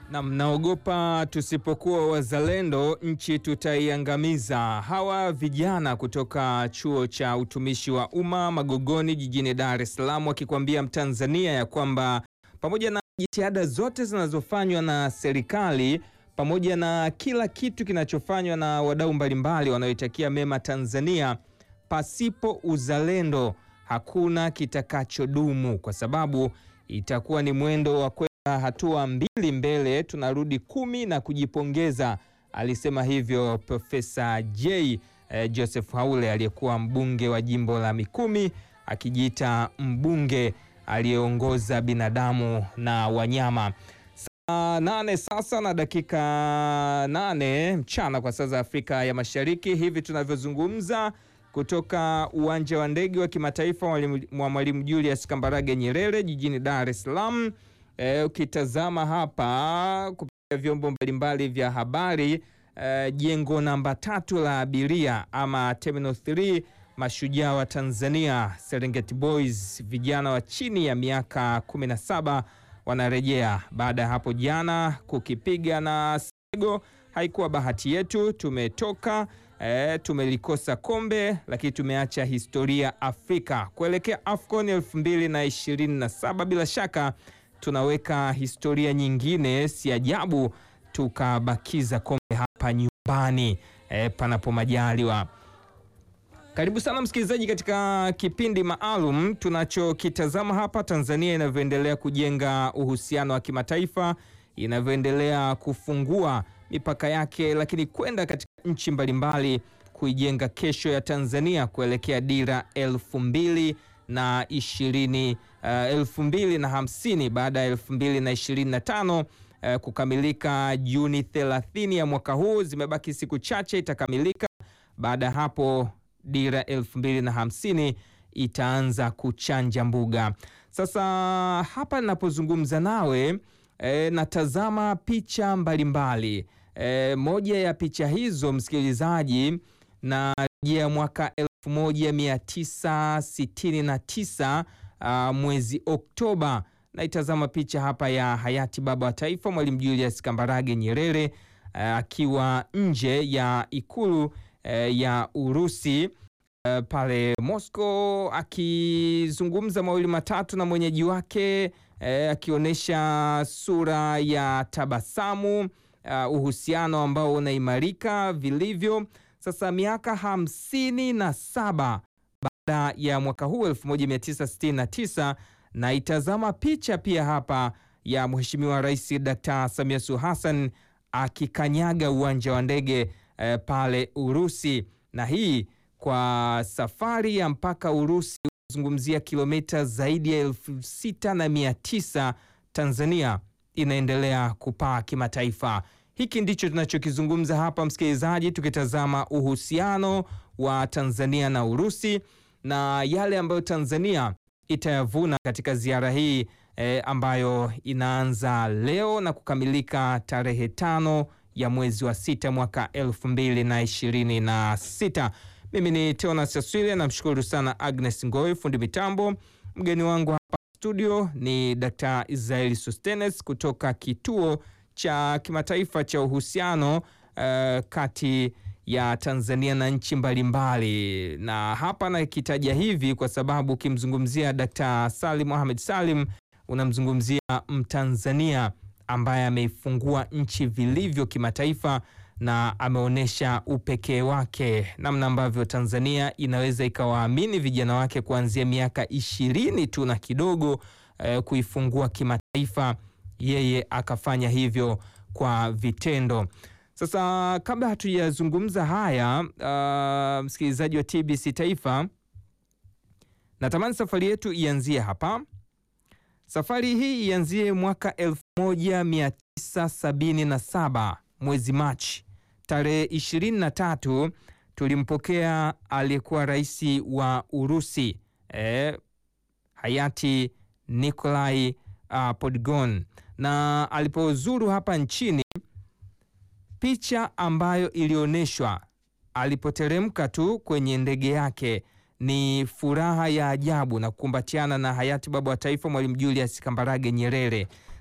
Na mnaogopa tusipokuwa wazalendo nchi tutaiangamiza. Hawa vijana kutoka chuo cha utumishi wa umma Magogoni jijini Dar es Salaam wakikwambia Mtanzania ya kwamba pamoja na jitihada zote zinazofanywa na serikali pamoja na kila kitu kinachofanywa na wadau mbalimbali wanaoitakia mema Tanzania, pasipo uzalendo hakuna kitakachodumu, kwa sababu itakuwa ni mwendo wa kwenda hatua mbili mbele tunarudi kumi na kujipongeza. Alisema hivyo Profesa J eh, Joseph Haule aliyekuwa mbunge wa jimbo la Mikumi akijiita mbunge aliyeongoza binadamu na wanyama. Saa nane sasa na dakika nane mchana kwa saa za Afrika ya Mashariki, hivi tunavyozungumza kutoka uwanja wa ndege wa kimataifa wa Mwalimu Julius Kambarage Nyerere jijini Dar es Salaam. E, ukitazama hapa kupitia vyombo mbalimbali vya habari e, jengo namba tatu la abiria ama Terminal 3 mashujaa wa Tanzania Serengeti Boys vijana wa chini ya miaka 17 wanarejea baada ya hapo jana kukipiga na Sego. Haikuwa bahati yetu, tumetoka e, tumelikosa kombe, lakini tumeacha historia Afrika kuelekea AFCON 2027 bila shaka tunaweka historia nyingine. Si ajabu tukabakiza kombe hapa nyumbani e, panapo majaliwa. Karibu sana msikilizaji katika kipindi maalum tunachokitazama hapa, Tanzania inavyoendelea kujenga uhusiano wa kimataifa, inavyoendelea kufungua mipaka yake, lakini kwenda katika nchi mbalimbali kuijenga kesho ya Tanzania kuelekea dira elfu mbili na ishirini uh, elfu mbili na hamsini baada ya elfu mbili na ishirini na tano uh, kukamilika Juni 30 ya mwaka huu. Zimebaki siku chache itakamilika. Baada ya hapo dira elfu mbili na hamsini itaanza kuchanja mbuga. Sasa hapa ninapozungumza nawe e, natazama picha mbalimbali e, moja ya picha hizo msikilizaji, na rejea mwaka 1969 uh, mwezi Oktoba. Naitazama picha hapa ya hayati baba wa taifa Mwalimu Julius Kambarage Nyerere akiwa uh, nje ya ikulu uh, ya Urusi uh, pale Moscow akizungumza mawili matatu na mwenyeji wake uh, akionyesha sura ya tabasamu uh, uhusiano ambao unaimarika vilivyo. Sasa miaka hamsini na saba baada ya mwaka huu 1969, na itazama picha pia hapa ya Mheshimiwa Rais Dr. Samia Suluhu Hassan akikanyaga uwanja wa ndege eh, pale Urusi, na hii kwa safari ya mpaka Urusi kuzungumzia kilomita zaidi ya elfu sita na mia tisa. Tanzania inaendelea kupaa kimataifa. Hiki ndicho tunachokizungumza hapa msikilizaji, tukitazama uhusiano wa Tanzania na Urusi na yale ambayo Tanzania itayavuna katika ziara hii e, ambayo inaanza leo na kukamilika tarehe tano ya mwezi wa sita mwaka elfu mbili na ishirini na sita. Mimi ni Teonas Aswile, namshukuru sana Agnes Ngoi fundi mitambo. Mgeni wangu hapa studio ni Dr. Israeli Sostenes kutoka kituo cha kimataifa cha uhusiano uh, kati ya Tanzania na nchi mbalimbali, na hapa nakitaja hivi kwa sababu ukimzungumzia Dr. Salim Mohamed Salim unamzungumzia Mtanzania ambaye ameifungua nchi vilivyo kimataifa na ameonyesha upekee wake, namna ambavyo Tanzania inaweza ikawaamini vijana wake kuanzia miaka ishirini tu na kidogo eh, kuifungua kimataifa yeye akafanya hivyo kwa vitendo. Sasa kabla hatujazungumza haya, uh, msikilizaji wa TBC Taifa, natamani safari yetu ianzie hapa. Safari hii ianzie mwaka 1977 mwezi Machi tarehe 23, tulimpokea aliyekuwa rais wa Urusi eh, hayati Nikolai uh, Podgon na alipozuru hapa nchini, picha ambayo ilionyeshwa alipoteremka tu kwenye ndege yake ni furaha ya ajabu na kukumbatiana na hayati baba wa taifa Mwalimu Julius Kambarage Nyerere.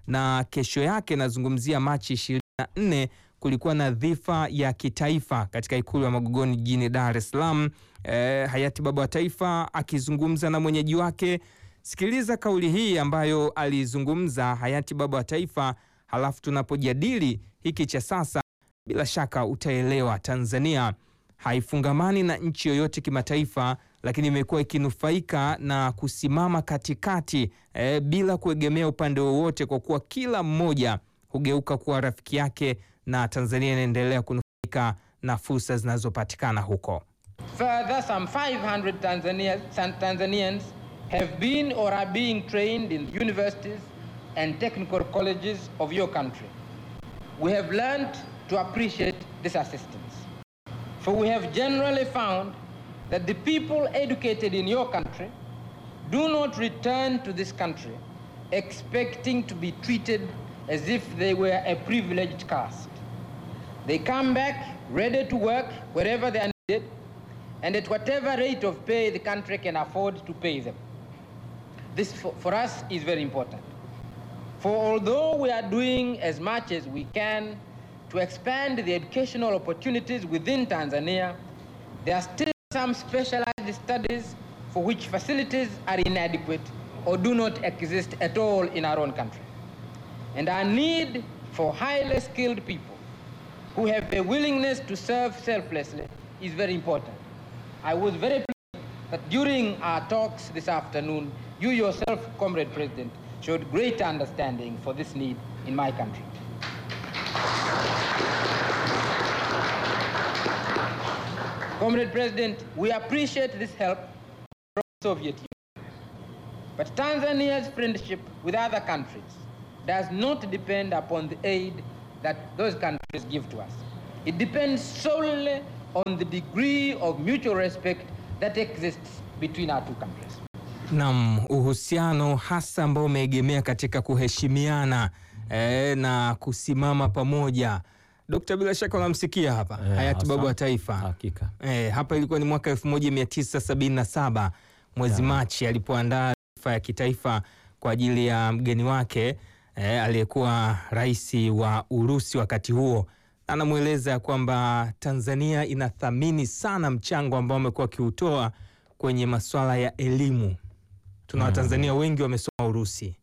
na kesho yake, nazungumzia Machi 24, kulikuwa na dhifa ya kitaifa katika ikulu ya Magogoni jijini Dar es Salaam. Eh, hayati baba wa taifa akizungumza na mwenyeji wake. Sikiliza kauli hii ambayo alizungumza hayati baba wa taifa, halafu tunapojadili hiki cha sasa, bila shaka utaelewa Tanzania haifungamani na nchi yoyote kimataifa, lakini imekuwa ikinufaika na kusimama katikati eh, bila kuegemea upande wowote, kwa kuwa kila mmoja hugeuka kuwa rafiki yake, na Tanzania inaendelea kunufaika na fursa zinazopatikana huko. Further, some 500 Tanzania, Tanzanians have been or are being trained in universities and technical colleges of your country. We have learned to appreciate this assistance. For we have generally found that the people educated in your country do not return to this country expecting to be treated as if they were a privileged caste. They come back ready to work wherever they are needed and at whatever rate of pay the country can afford to pay them. This for, for us is very important. For although we are doing as much as we can to expand the educational opportunities within Tanzania, there are still some specialized studies for which facilities are inadequate or do not exist at all in our own country. And our need for highly skilled people who have a willingness to serve selflessly is very important. I was very pleased that during our talks this afternoon, you yourself, Comrade President, showed great understanding for this need in my country. Comrade President, we appreciate this help from the Soviet Union. But Tanzania's friendship with other countries does not depend upon the aid that those countries give to us. It depends solely on the degree of mutual respect that exists between our two countries. Naam, uhusiano hasa ambao umeegemea katika kuheshimiana eh, na kusimama pamoja. Dokta, bila shaka unamsikia hapa Eh, hayati hasa. baba wa taifa Hakika. eh, hapa ilikuwa ni mwaka 1977 mwezi Machi alipoandaa dhifa ya kitaifa kwa ajili ya mgeni wake eh, aliyekuwa rais wa Urusi wakati huo. Anamweleza kwamba Tanzania inathamini sana mchango ambao amekuwa akiutoa kwenye masuala ya elimu. Tuna Watanzania wengi wamesoma Urusi.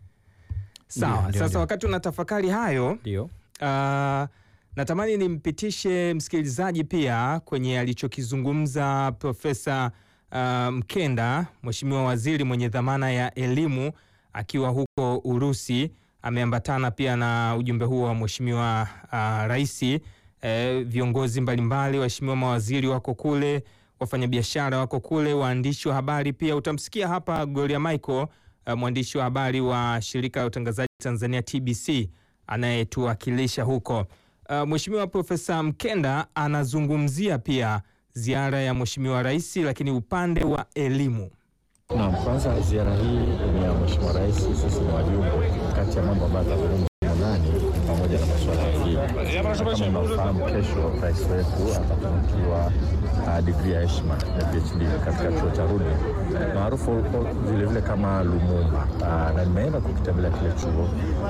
Sawa, Ndio, ndio, sasa ndio. wakati unatafakari hayo Ndio. Ah, natamani nimpitishe msikilizaji pia kwenye alichokizungumza Profesa ah, Mkenda, Mheshimiwa Waziri mwenye dhamana ya elimu akiwa huko Urusi. Ameambatana pia na ujumbe huo wa Mheshimiwa ah, Rais. Eh, viongozi mbalimbali, waheshimiwa mawaziri wako kule, wafanyabiashara wako kule, waandishi wa habari pia. Utamsikia hapa Gloria Michael, ah, mwandishi wa habari wa shirika la utangazaji Tanzania TBC anayetuwakilisha huko. Uh, Mheshimiwa Profesa Mkenda anazungumzia pia ziara ya Mheshimiwa Rais, lakini upande wa elimu. Naam, kwanza ziara hii ni ya Mheshimiwa Rais, sisi ni wajumbe. Kati ya mambo ambayo atazungumza ndani ni pamoja na masuala ya elimu. Kama unafahamu, kesho rais wetu atatunukiwa uh, digrii ya heshima ya PhD katika chuo cha Rudi maarufu vilevile kama Lumumba. Uh, na nimeenda kukitembelea kile chuo,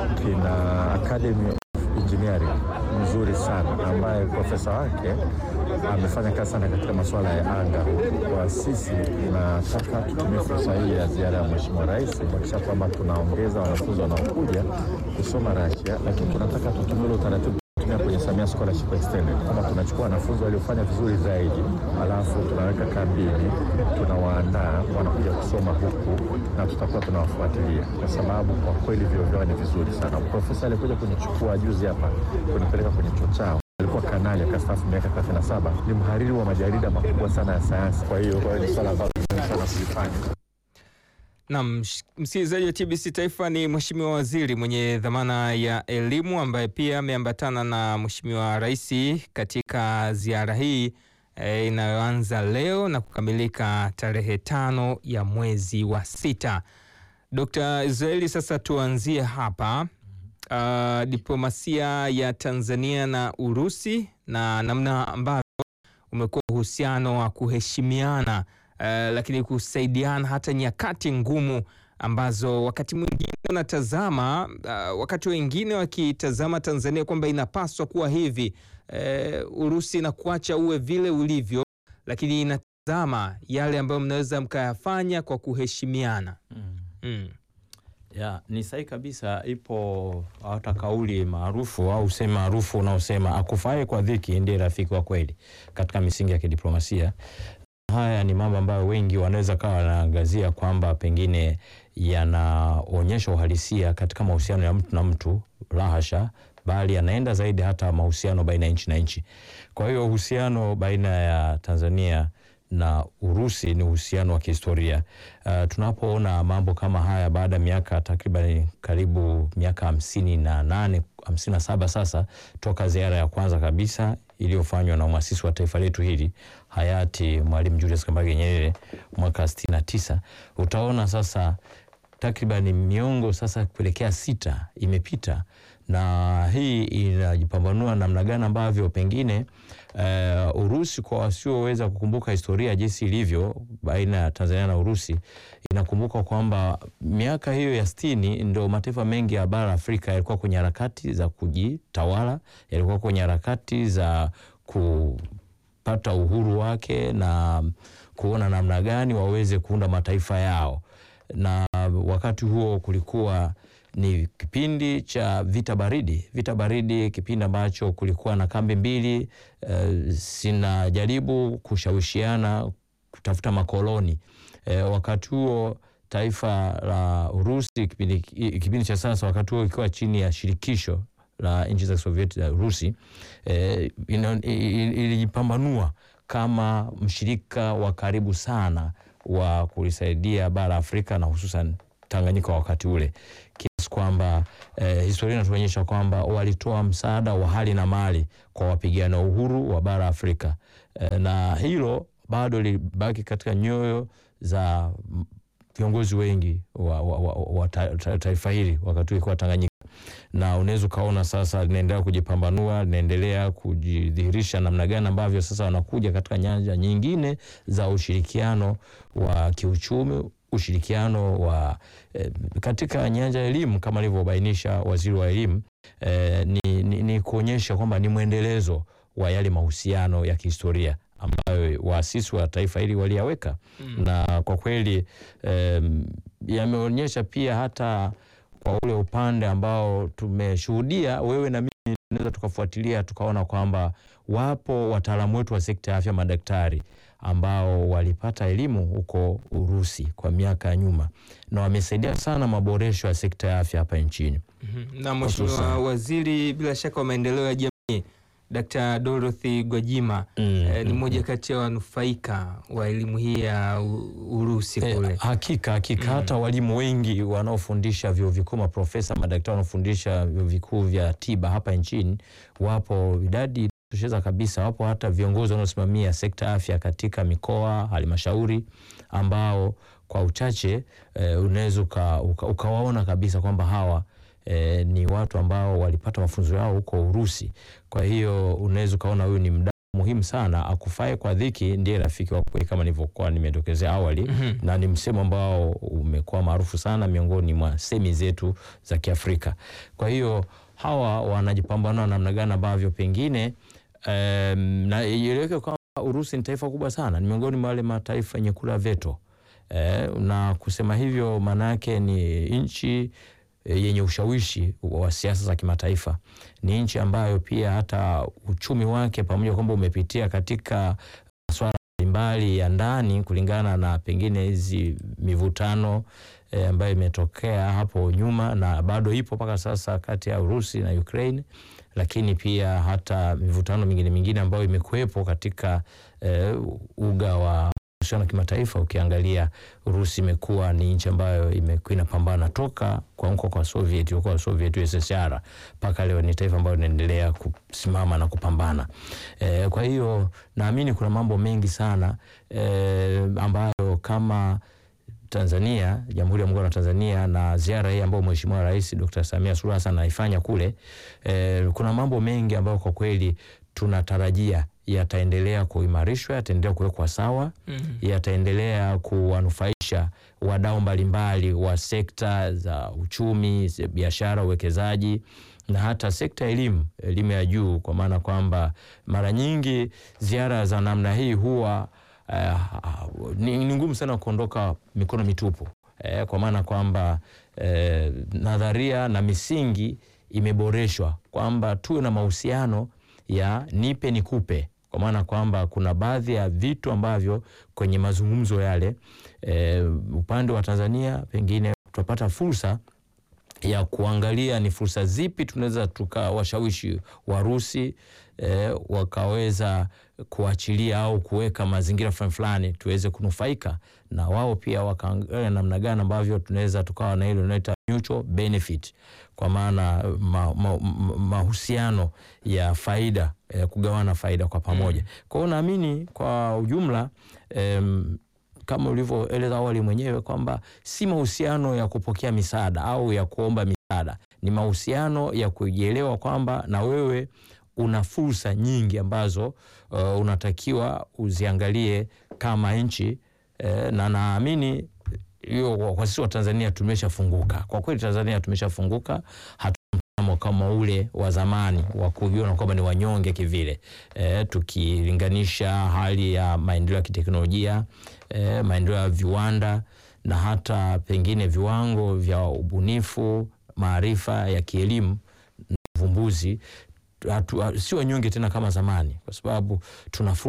kina academy engineering nzuri sana ambaye profesa wake amefanya kazi sana katika masuala ya anga. Kwa sisi tunataka tutumie fursa hii ya ziara ya Mheshimiwa Rais kuhakikisha kwamba tunaongeza wanafunzi wanaokuja kusoma Russia, lakini tunataka tutumie ule utaratibu tunatumia kwenye Samia Scholarship Extended, kama tunachukua wanafunzi waliofanya vizuri zaidi, alafu tunaweka kambini, tunawaandaa wanakuja kusoma huku na tutakuwa tunawafuatilia, kwa sababu kwa kweli vyuo vyao ni vizuri sana. Profesa alikuja kunichukua juzi hapa kunipeleka kwenye chuo chao alikuwa kanali akastaafu miaka 37 ni mhariri wa majarida makubwa sana ya sayansi. Kwa hiyo kwa hiyo ni swala ambalo muhimu sana kulifanya. Naam, sh- msikilizaji wa TBC Taifa ni Mheshimiwa Waziri mwenye dhamana ya elimu ambaye pia ameambatana na Mheshimiwa Rais katika ziara hii eh, inayoanza leo na kukamilika tarehe tano ya mwezi wa sita. Dr. Israeli, sasa tuanzie hapa. Uh, diplomasia ya Tanzania na Urusi na namna ambavyo umekuwa uhusiano wa kuheshimiana uh, lakini kusaidiana hata nyakati ngumu ambazo wakati mwingine unatazama uh, wakati wengine wakitazama Tanzania kwamba inapaswa kuwa hivi uh, Urusi na kuacha uwe vile ulivyo, lakini inatazama yale ambayo mnaweza mkayafanya kwa kuheshimiana. Mm. Ya, ni sahihi kabisa. Ipo hata kauli maarufu au usemi maarufu unaosema akufae kwa dhiki ndiye rafiki wa kweli katika misingi ya kidiplomasia. Haya ni mambo ambayo wengi wanaweza kawa wanaangazia kwamba pengine yanaonyesha uhalisia katika mahusiano ya mtu na mtu, la hasha, bali yanaenda zaidi hata mahusiano baina ya nchi na nchi. Kwa hiyo uhusiano baina ya Tanzania na Urusi ni uhusiano wa kihistoria. Uh, tunapoona mambo kama haya baada ya miaka takriban karibu miaka hamsini na nane hamsini na saba sasa toka ziara ya kwanza kabisa iliyofanywa na mwasisi wa taifa letu hili hayati Mwalimu Julius Kambarage Nyerere mwaka sitini na tisa utaona sasa takriban miongo sasa kuelekea sita imepita, na hii inajipambanua namna gani ambavyo pengine uh, Urusi kwa wasioweza kukumbuka historia jinsi ilivyo baina ya Tanzania na Urusi, inakumbuka kwamba miaka hiyo ya sitini ndo mataifa mengi ya bara Afrika yalikuwa kwenye harakati za kujitawala, yalikuwa kwenye harakati za kupata uhuru wake na kuona namna gani waweze kuunda mataifa yao na wakati huo kulikuwa ni kipindi cha vita baridi. Vita baridi, kipindi ambacho kulikuwa na kambi mbili uh, zinajaribu kushawishiana kutafuta makoloni uh, wakati huo taifa la Urusi kipindi, kipindi cha sasa, wakati huo ikiwa chini ya shirikisho la nchi za Sovieti ya Urusi eh, ilijipambanua kama mshirika wa karibu sana wa kulisaidia bara Afrika na hususan Tanganyika wakati ule, kiasi kwamba eh, historia inatuonyesha kwamba walitoa msaada wa hali na mali kwa wapigania uhuru wa bara Afrika eh, na hilo bado libaki katika nyoyo za viongozi wengi wa, wa, wa, wa taifa hili wakati ulikuwa Tanganyika, na unaweza ukaona sasa linaendelea kujipambanua, linaendelea kujidhihirisha namna gani ambavyo sasa wanakuja katika nyanja nyingine za ushirikiano wa kiuchumi, ushirikiano wa eh, katika nyanja ya elimu kama alivyobainisha waziri wa elimu eh, ni, ni, ni kuonyesha kwamba ni mwendelezo wa yale mahusiano ya kihistoria ambayo waasisi wa taifa hili waliyaweka mm. Na kwa kweli um, yameonyesha pia hata kwa ule upande ambao tumeshuhudia, wewe na mimi tunaweza tukafuatilia tukaona kwamba wapo wataalamu wetu wa sekta ya afya, madaktari ambao walipata elimu huko Urusi kwa miaka ya nyuma na wamesaidia sana maboresho ya sekta ya afya hapa nchini. mm -hmm. Na Mheshimiwa Waziri bila shaka wa maendeleo ya jamii Dr. Dorothy Gwajima mm, eh, ni mmoja kati ya wanufaika wa elimu hii ya Urusi kule. Eh, hakika hakika mm. Hata walimu wengi wanaofundisha vyuo vikuu, maprofesa, madaktari wanaofundisha vyuo vikuu vya tiba hapa nchini wapo, idadi tosheza kabisa. Wapo hata viongozi wanaosimamia sekta ya afya katika mikoa, halmashauri ambao kwa uchache eh, unaweza uka, uka, ukawaona kabisa kwamba hawa E, ni watu ambao walipata mafunzo yao huko Urusi. Kwa hiyo unaweza ukaona huyu ni mdau muhimu sana, akufae kwa dhiki ndiye rafiki wa kweli, kama nilivyokuwa nimedokezea awali mm -hmm. Na ni msemo ambao umekuwa maarufu sana miongoni mwa semi zetu za Kiafrika. Kwa hiyo hawa wanajipambanua namna gani ambavyo pengine um, na ieleweke kwamba Urusi ni taifa kubwa sana, ni miongoni mwa wale mataifa yenye kula veto e, na kusema hivyo maana yake ni nchi yenye ushawishi wa siasa za kimataifa. Ni nchi ambayo pia hata uchumi wake pamoja kwamba umepitia katika masuala mbalimbali ya ndani, kulingana na pengine hizi mivutano e, ambayo imetokea hapo nyuma na bado ipo mpaka sasa kati ya Urusi na Ukraine, lakini pia hata mivutano mingine mingine ambayo imekuwepo katika e, uga wa na kimataifa. Ukiangalia Urusi imekuwa ni nchi ambayo imekuwa inapambana toka kuanguka kwa Soviet kwa Soviet USSR mpaka leo ni taifa ambayo linaendelea kusimama na kupambana. E, kwa hiyo naamini kuna mambo mengi sana e, ambayo kama Tanzania, Jamhuri ya Muungano wa Tanzania na ziara hii ambayo Mheshimiwa Rais Dr. Samia Suluhu Hassan anaifanya kule e, kuna mambo mengi ambayo kwa kweli tunatarajia yataendelea kuimarishwa, yataendelea kuwekwa sawa, mm -hmm. yataendelea kuwanufaisha kuwashirikisha wadau mbalimbali wa sekta za uchumi, ze- biashara, uwekezaji na hata sekta ya elimu, elimu ya juu, kwa maana kwamba mara nyingi ziara za namna hii huwa eh, ni ni ngumu sana kuondoka mikono mitupu eh, kwa maana kwamba eh, nadharia na misingi imeboreshwa kwamba tuwe na mahusiano ya nipe nikupe, kwa maana kwamba kuna baadhi ya vitu ambavyo kwenye mazungumzo yale eh, upande wa Tanzania pengine tutapata fursa ya kuangalia ni fursa zipi tunaweza tukawashawishi Warusi eh, wakaweza kuachilia au kuweka mazingira fulani fulani tuweze kunufaika na wao pia wakaangalia namna gani ambavyo tunaweza tukawa na ile unaita mutual benefit, kwa maana ma, ma, ma, mahusiano ya faida ya kugawana faida kwa pamoja. Kwa hiyo naamini kwa ujumla em, kama ulivyoeleza awali mwenyewe kwamba si mahusiano ya kupokea misaada au ya kuomba misaada, ni mahusiano ya kujielewa kwamba na wewe una fursa nyingi ambazo uh, unatakiwa uziangalie kama nchi eh, na naamini hiyo kwa- kwa sisi wa Tanzania tumeshafunguka kwa kweli. Tanzania tumeshafunguka, hatu mtazamo kama ule wa zamani wa kujiona kwamba ni wanyonge kivile, e, tukilinganisha hali ya maendeleo ya kiteknolojia e, maendeleo ya viwanda na hata pengine viwango vya ubunifu, maarifa ya kielimu na uvumbuzi hatu- si wanyonge tena kama zamani, kwa sababu tuna fursa